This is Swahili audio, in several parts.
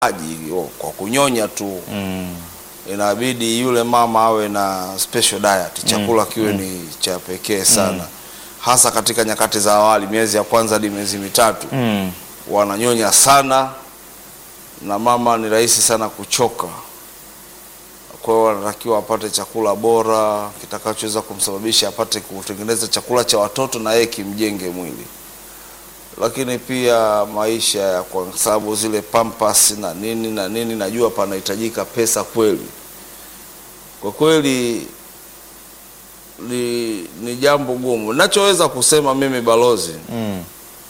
maji oh, kwa kunyonya tu Mm. inabidi yule mama awe na special diet, chakula kiwe ni cha pekee sana, hasa katika nyakati za awali, miezi ya kwanza hadi miezi mitatu Mm. wananyonya sana, na mama ni rahisi sana kuchoka. Kwa hiyo anatakiwa apate chakula bora kitakachoweza kumsababisha apate kutengeneza chakula cha watoto na yeye kimjenge mwili, lakini pia maisha ya kwa sababu zile pampas na nini na nini, najua panahitajika pesa kweli. Kwa kweli ni, ni jambo gumu. Nachoweza kusema mimi balozi, Mm.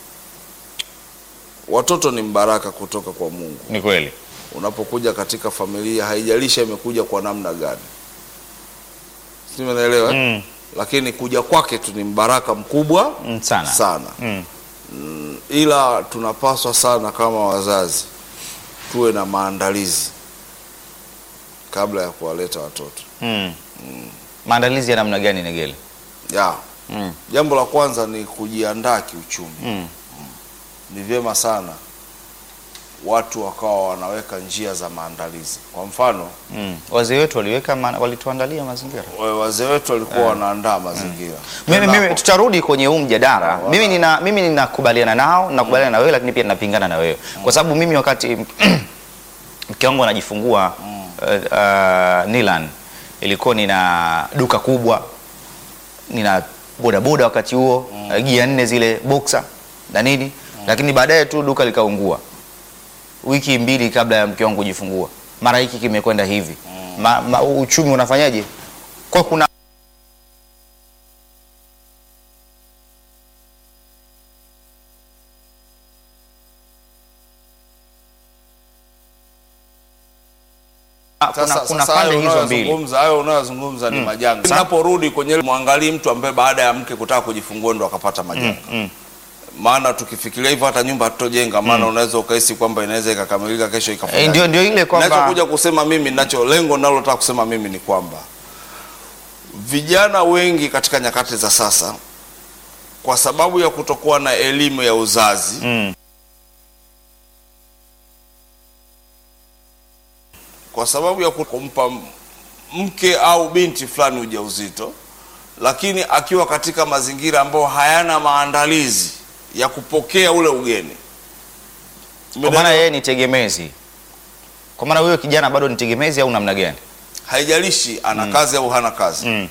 watoto ni mbaraka kutoka kwa Mungu. Ni kweli. Unapokuja katika familia, haijalishi imekuja kwa namna gani, si umeelewa? Mm. Lakini kuja kwake tu ni mbaraka mkubwa Mm, sana. sana. Mm. Ila tunapaswa sana kama wazazi tuwe na maandalizi kabla ya kuwaleta watoto Mm. Maandalizi ya namna gani Negele? ya Mm. jambo la kwanza ni kujiandaa kiuchumi. Mm. Ni vyema sana watu wakawa wanaweka njia za maandalizi. Kwa mfano Mm. Wazee wetu waliweka ma, walituandalia mazingira. wa- wazee wetu walikuwa wanaandaa mazingira. Mimi, Tunapo- mimi tutarudi kwenye huu mjadala. Sawa. Mimi nina mimi ninakubaliana nao, nakubaliana na wewe lakini pia ninapingana na wewe. Kwa sababu mimi wakati mke wangu anajifungua uh, uh, Nilan ilikuwa nina duka kubwa. Nina bodaboda wakati huo, uh, gia nne zile boxer na nini. Lakini baadaye tu duka likaungua. Wiki mbili kabla ya mke wangu kujifungua. Mara hiki kimekwenda hivi. Ma, ma, uchumi unafanyaje? Kwa kuna kuna, Sasa, kuna sasa pande hayo hizo mbili. unayozungumza hayo unayozungumza ni majanga. Tunaporudi kwenye mwangalii mtu ambaye baada ya mke kutaka kujifungua ndo akapata majanga. mm. Maana tukifikiria hivyo hata nyumba hatutojenga, maana unaweza ukahisi kwamba inaweza ikakamilika kesho Eh, ikafanya. ndio ndio ile kwamba Ninachokuja kusema mimi, ninacho lengo ninalotaka kusema mimi ni kwamba vijana wengi katika nyakati za sasa, kwa sababu ya kutokuwa na elimu ya uzazi mm. kwa sababu ya kumpa m- mke au binti fulani ujauzito, lakini akiwa katika mazingira ambayo hayana maandalizi ya kupokea ule ugeni. kwa maana yeye ni tegemezi. Kwa maana huyo kijana bado ni tegemezi au namna gani? Haijalishi ana kazi au hana kazi, Mm.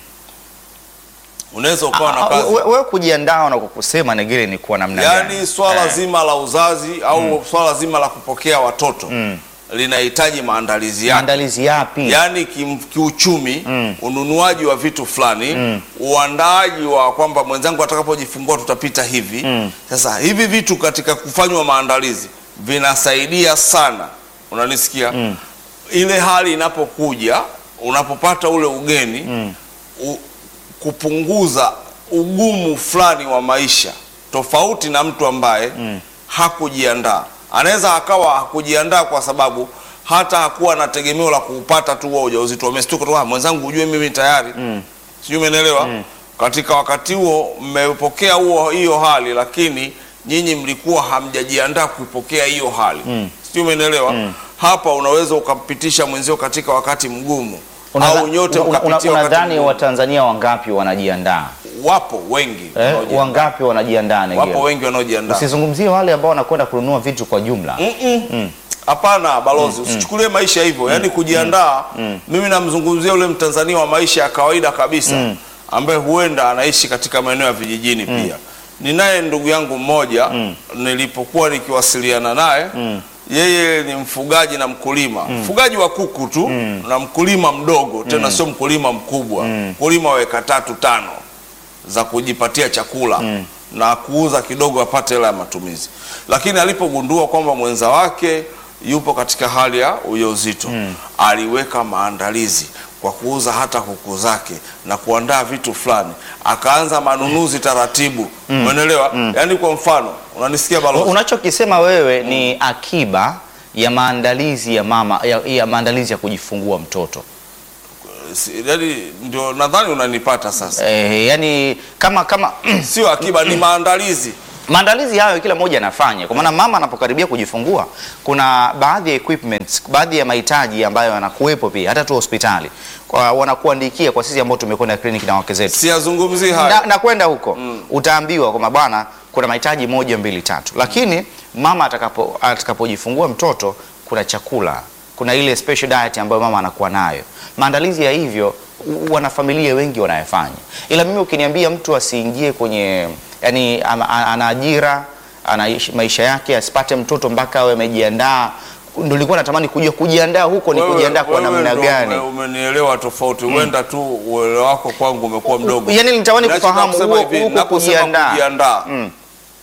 unaweza ukawa na Ah, kazi we- Wewe kujiandaa na kusema Negere ni kuwa namna gani? yaani swala Eh, zima la uzazi au swala zima la kupokea watoto linahitaji maandalizi yake. maandalizi yapi? yaani kim, kiuchumi Mm. ununuaji wa vitu fulani uandaaji wa kwamba mwenzangu atakapojifungua tutapita hivi Mm. sasa hivi vitu katika kufanywa maandalizi vinasaidia sana unanisikia ile hali inapokuja unapopata ule ugeni u, kupunguza ugumu fulani wa maisha tofauti na mtu ambaye hakujiandaa anaweza akawa hakujiandaa kwa sababu hata hakuwa na tegemeo la kuupata tu huo ujauzito amestuka tu "Ah, mwenzangu ujue mimi tayari sijui umenielewa katika wakati huo mmepokea huo hiyo hali lakini nyinyi mlikuwa hamjajiandaa kuipokea hiyo hali sijui umenielewa hapa unaweza ukampitisha mwenzio katika wakati mgumu Unadha- au nyote una- una- mkapitia wakati Unadhani mgumu. Watanzania wangapi wanajiandaa? wapo wengi Eh, wanaojiandaa. wangapi wanajiandaa Negere? wapo wengi wanaojiandaa Usizungumzie wale ambao wanakwenda kununua vitu kwa jumla. Mm-mm. Hapana balozi, usichukulie maisha hivyo, yaani kujiandaa. Mimi namzungumzia ule Mtanzania wa maisha ya kawaida kabisa ambaye huenda anaishi katika maeneo ya vijijini pia. Ninaye ndugu yangu mmoja nilipokuwa nikiwasiliana naye yeye ni mfugaji na mkulima mfugaji wa kuku tu na mkulima mdogo tena sio mkulima mkubwa mkulima wa eka tatu tano za kujipatia chakula na kuuza kidogo apate hela ya matumizi. Lakini alipogundua kwamba mwenza wake yupo katika hali ya ujauzito aliweka maandalizi kwa kuuza hata kuku zake na kuandaa vitu fulani, akaanza manunuzi taratibu. Umeelewa? Yaani, kwa mfano, unanisikia balozi? Unachokisema wewe ni akiba ya maandalizi ya mama ya, ya maandalizi ya kujifungua mtoto. Si- Yaani ndio nadhani unanipata sasa. Eh, yani kama kama Sio akiba, ni maandalizi maandalizi hayo kila mmoja anafanya, kwa maana mama anapokaribia kujifungua, kuna baadhi ya equipments, baadhi ya mahitaji ambayo yanakuwepo pia hata tu hospitali kwa wanakuandikia kwa sisi ambao tumekwenda kliniki na wake zetu Siyazungumzii hayo. na, na kwenda huko utaambiwa kwamba bwana, kuna mahitaji moja mbili tatu, lakini mama atakapo atakapojifungua mtoto kuna chakula, kuna ile special diet ambayo mama anakuwa nayo. Maandalizi ya hivyo u- wanafamilia wengi wanayafanya, ila mimi ukiniambia mtu asiingie kwenye yani, ama- a- ana ajira anaishi maisha yake asipate mtoto mpaka awe amejiandaa, ndio nilikuwa natamani kujua kujiandaa huko ni Wewe- kujiandaa kwa wewe namna ndo gani? ume- Umenielewa tofauti, huenda tu uelewa wako kwangu umekuwa mdogo. Yani nitatamani Ninachotaka kufahamu kusema huo- hivi, huko naposema kujiandaa. kujiandaa, Mm.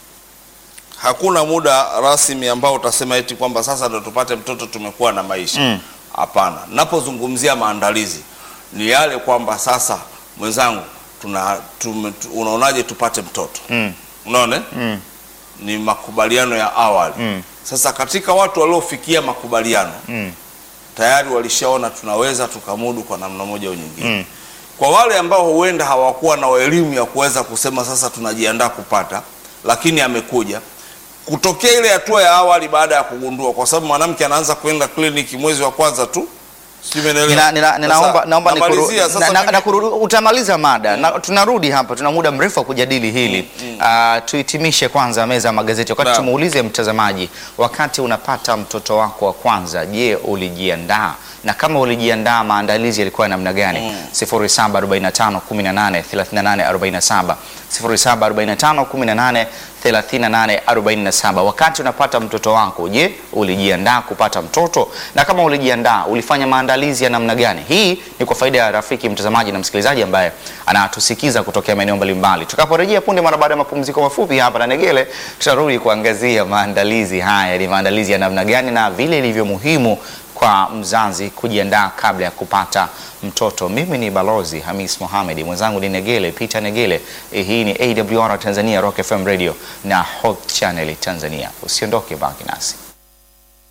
hakuna muda rasmi ambao utasema eti kwamba sasa ndo tupate mtoto tumekuwa na maisha. Mm. Hapana, napozungumzia maandalizi ni yale kwamba sasa, mwenzangu, tuna tume, tu, unaonaje tupate mtoto Mm. unaona eh? Mm. ni makubaliano ya awali Mm. sasa katika watu waliofikia makubaliano Mm. tayari walishaona tunaweza tukamudu kwa namna moja au nyingine Mm. kwa wale ambao huenda hawakuwa na elimu ya kuweza kusema sasa tunajiandaa kupata lakini amekuja kutokea ile hatua ya awali baada ya kugundua kwa sababu mwanamke anaanza kwenda kliniki mwezi wa kwanza tu Sijui umenielewa? Nina, nina, Sasa, ninaomba naomba nikuru, namalizia sasa na, na, mimi- na kurudi- utamaliza mada na, tunarudi hapa, tuna muda mrefu wa kujadili hili Ah, tuhitimishe kwanza meza ya magazeti, wakati Naam. tumuulize mtazamaji, wakati unapata mtoto wako wa kwanza, je, ulijiandaa? Na kama ulijiandaa, maandalizi yalikuwa ya namna gani? 0745 18 38 47 0745 18 38 47. Wakati unapata mtoto wako, je, ulijiandaa kupata mtoto? Na kama ulijiandaa, ulifanya maandalizi ya namna gani? Hii ni kwa faida ya rafiki mtazamaji na msikilizaji ambaye anatusikiza kutokea maeneo mbalimbali. Tutakaporejea punde mara baada ya mapumziko mafupi hapa na Negele, tutarudi kuangazia maandalizi haya, ni maandalizi ya namna gani na vile ilivyo muhimu kwa mzazi kujiandaa kabla ya kupata mtoto. Mimi ni Balozi Hamis Mohamed, mwenzangu ni Negele Peter Negele. Eh, Hii ni AWR Tanzania, Rock FM Radio na Hope Channel Tanzania. Usiondoke, baki nasi.